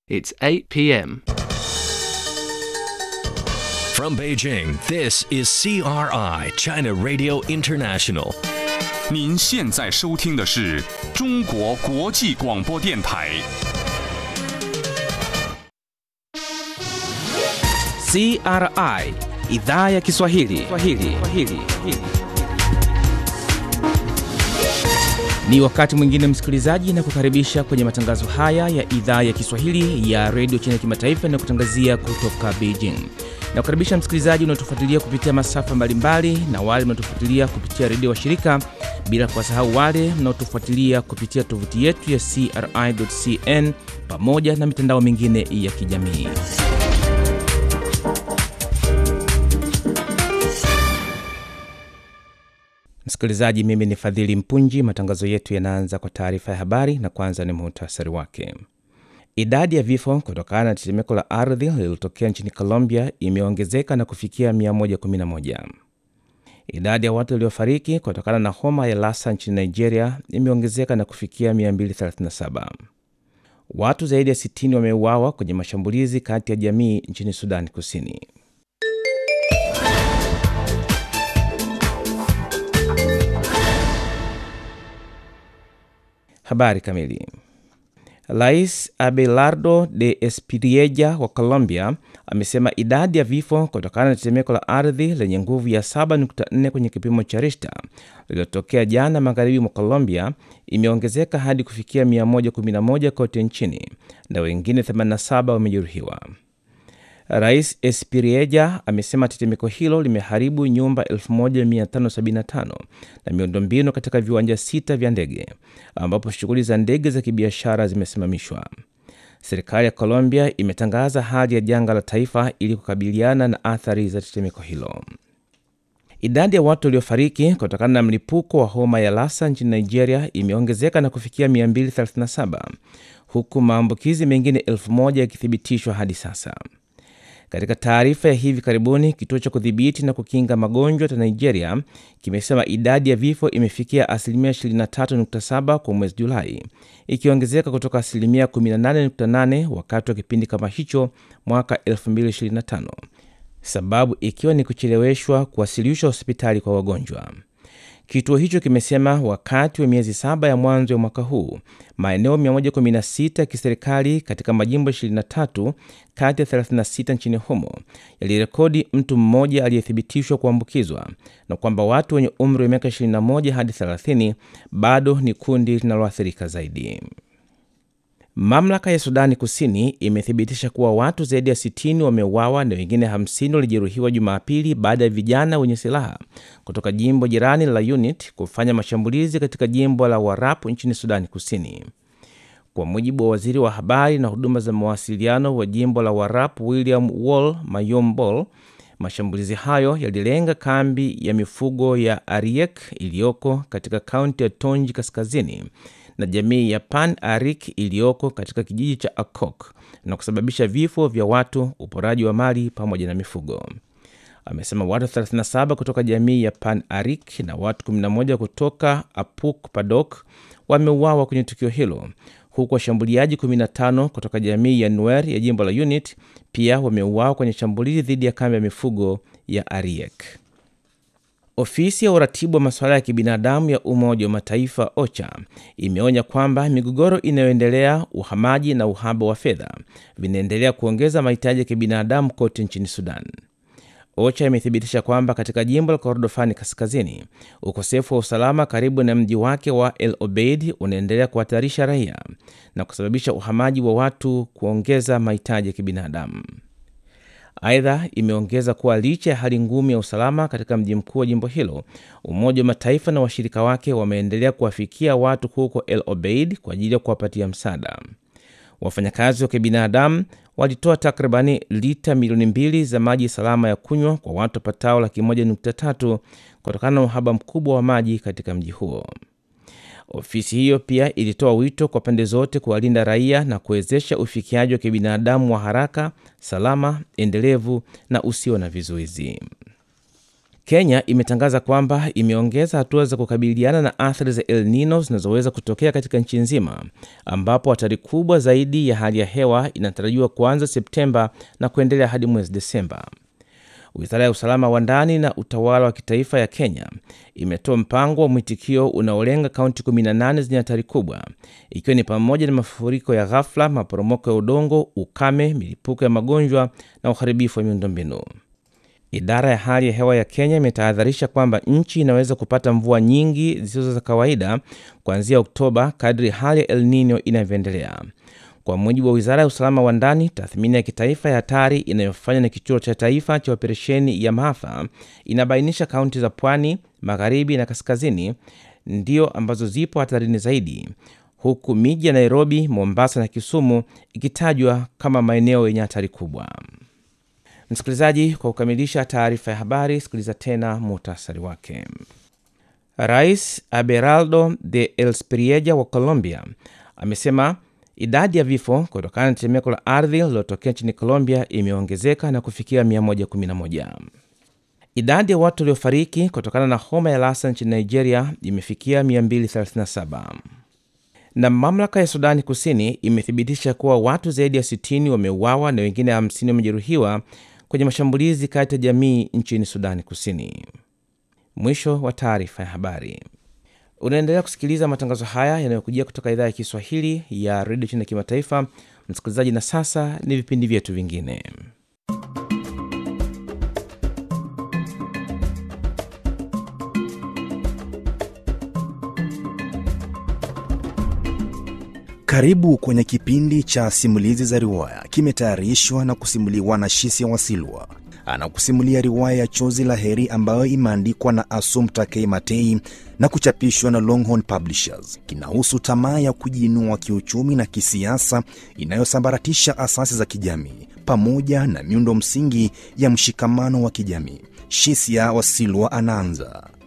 It's 8 p.m. From Beijing, this is CRI, China Radio International. 您现在收听的是中国国际广播电台。 CRI idhaa ya Kiswahili. Kiswahili. Kiswahili. Ni wakati mwingine msikilizaji, na kukaribisha kwenye matangazo haya ya idhaa ya Kiswahili ya redio China kimataifa na kutangazia kutoka Beijing. Na kukaribisha msikilizaji unaotufuatilia kupitia masafa mbalimbali na wale mnaotufuatilia kupitia redio wa shirika, bila kuwasahau wale mnaotufuatilia kupitia tovuti yetu ya CRI.cn pamoja na mitandao mingine ya kijamii. Msikilizaji, mimi ni Fadhili Mpunji. Matangazo yetu yanaanza kwa taarifa ya habari na kwanza ni muhtasari wake. Idadi ya vifo kutokana na tetemeko la ardhi lililotokea nchini Colombia imeongezeka na kufikia 111. Idadi ya watu waliofariki kutokana na homa ya Lassa nchini Nigeria imeongezeka na kufikia 237. Watu zaidi ya 60 wameuawa kwenye mashambulizi kati ya jamii nchini Sudan Kusini. Habari kamili. Rais Abelardo de Espiriella wa Colombia amesema idadi ya vifo kutokana na tetemeko la ardhi lenye nguvu ya 7.4 kwenye kipimo cha Richter lililotokea jana magharibi mwa Colombia imeongezeka hadi kufikia 111 kote nchini na wengine 87 wamejeruhiwa. Rais Espiriella amesema tetemeko hilo limeharibu nyumba 1575 na miundombinu katika viwanja sita vya ndege ambapo shughuli za ndege za kibiashara zimesimamishwa. Serikali ya Colombia imetangaza hali ya janga la taifa ili kukabiliana na athari za tetemeko hilo. Idadi ya watu waliofariki kutokana na mlipuko wa homa ya Lassa nchini Nigeria imeongezeka na kufikia 237 huku maambukizi mengine 1000 yakithibitishwa hadi sasa. Katika taarifa ya hivi karibuni, kituo cha kudhibiti na kukinga magonjwa cha Nigeria kimesema idadi ya vifo imefikia asilimia 23.7 kwa mwezi Julai, ikiongezeka kutoka asilimia 18.8 wakati wa kipindi kama hicho mwaka 2025, sababu ikiwa ni kucheleweshwa kuwasilishwa hospitali kwa wagonjwa. Kituo hicho kimesema wakati wa miezi saba ya mwanzo ya mwaka huu maeneo 116 ya kiserikali katika majimbo 23 kati ya 36 nchini humo yalirekodi mtu mmoja aliyethibitishwa kuambukizwa na kwamba watu wenye umri wa miaka 21 hadi 30 bado ni kundi linaloathirika zaidi. Mamlaka ya Sudani Kusini imethibitisha kuwa watu zaidi ya 60 wameuawa na wengine 50 walijeruhiwa Jumapili baada ya vijana wenye silaha kutoka jimbo jirani la Unit kufanya mashambulizi katika jimbo la Warap nchini Sudani Kusini. Kwa mujibu wa waziri wa habari na huduma za mawasiliano wa jimbo la Warap, William Wall Mayombol, mashambulizi hayo yalilenga kambi ya mifugo ya Ariek iliyoko katika kaunti ya Tonji Kaskazini na jamii ya Pan Arik iliyoko katika kijiji cha Akok na kusababisha vifo vya watu, uporaji wa mali pamoja na mifugo. Amesema watu 37 kutoka jamii ya Pan Arik na watu 11 kutoka Apuk Padok wameuawa kwenye tukio hilo, huku washambuliaji 15 kutoka jamii ya Nuer ya jimbo la Unit pia wameuawa kwenye shambulizi dhidi ya kambi ya mifugo ya Ariek. Ofisi ya uratibu wa masuala ya kibinadamu ya Umoja wa Mataifa OCHA imeonya kwamba migogoro inayoendelea, uhamaji na uhaba wa fedha vinaendelea kuongeza mahitaji ya kibinadamu kote nchini Sudan. OCHA imethibitisha kwamba katika jimbo la Kordofani Kaskazini, ukosefu wa usalama karibu na mji wake wa El Obeid unaendelea kuhatarisha raia na kusababisha uhamaji wa watu, kuongeza mahitaji ya kibinadamu. Aidha, imeongeza kuwa licha ya hali ngumu ya usalama katika mji mkuu wa jimbo hilo, Umoja wa Mataifa na washirika wake wameendelea kuwafikia watu huko El Obeid kwa ajili ya kuwapatia msaada. Wafanyakazi wa kibinadamu walitoa takribani lita milioni mbili za maji salama ya kunywa kwa watu wapatao laki moja nukta tatu kutokana na uhaba mkubwa wa maji katika mji huo. Ofisi hiyo pia ilitoa wito kwa pande zote kuwalinda raia na kuwezesha ufikiaji wa kibinadamu wa haraka, salama, endelevu na usio na vizuizi. Kenya imetangaza kwamba imeongeza hatua za kukabiliana na athari za El Nino zinazoweza kutokea katika nchi nzima, ambapo hatari kubwa zaidi ya hali ya hewa inatarajiwa kuanza Septemba na kuendelea hadi mwezi Desemba. Wizara ya usalama wa ndani na utawala wa kitaifa ya Kenya imetoa mpango wa mwitikio unaolenga kaunti 18 zenye hatari kubwa, ikiwa ni pamoja na mafuriko ya ghafla, maporomoko ya udongo, ukame, milipuko ya magonjwa na uharibifu wa miundombinu. Idara ya hali ya hewa ya Kenya imetahadharisha kwamba nchi inaweza kupata mvua nyingi zisizo za kawaida kuanzia Oktoba kadri hali ya El Nino inavyoendelea. Kwa mujibu wa wizara ya usalama wa ndani, tathmini ya kitaifa ya hatari inayofanywa na kituo cha taifa cha operesheni ya maafa inabainisha kaunti za pwani, magharibi na kaskazini ndio ambazo zipo hatarini zaidi, huku miji ya Nairobi, Mombasa na Kisumu ikitajwa kama maeneo yenye hatari kubwa. Msikilizaji, kwa kukamilisha taarifa ya habari, sikiliza tena muhtasari wake. Rais Abelardo de Elspirieja wa Colombia amesema idadi ya vifo kutokana na tetemeko la ardhi lililotokea nchini Colombia imeongezeka na kufikia 111. Idadi ya watu waliofariki kutokana na homa ya Lassa nchini Nigeria imefikia 237 na mamlaka ya Sudani Kusini imethibitisha kuwa watu zaidi ya 60 wameuawa na wengine 50 wamejeruhiwa kwenye mashambulizi kati ya jamii nchini Sudani Kusini. Mwisho wa taarifa ya habari. Unaendelea kusikiliza matangazo haya yanayokujia kutoka idhaa ya Kiswahili ya redio chini ya kimataifa. Msikilizaji, na sasa ni vipindi vyetu vingine. Karibu kwenye kipindi cha simulizi za riwaya, kimetayarishwa na kusimuliwa na Shisia Wasilwa. Anakusimulia riwaya ya Chozi la Heri ambayo imeandikwa na Assumpta K. Matei na kuchapishwa na Longhorn Publishers. Kinahusu tamaa ya kujiinua kiuchumi na kisiasa inayosambaratisha asasi za kijamii pamoja na miundo msingi ya mshikamano wa kijamii. Shisia Wasilwa anaanza.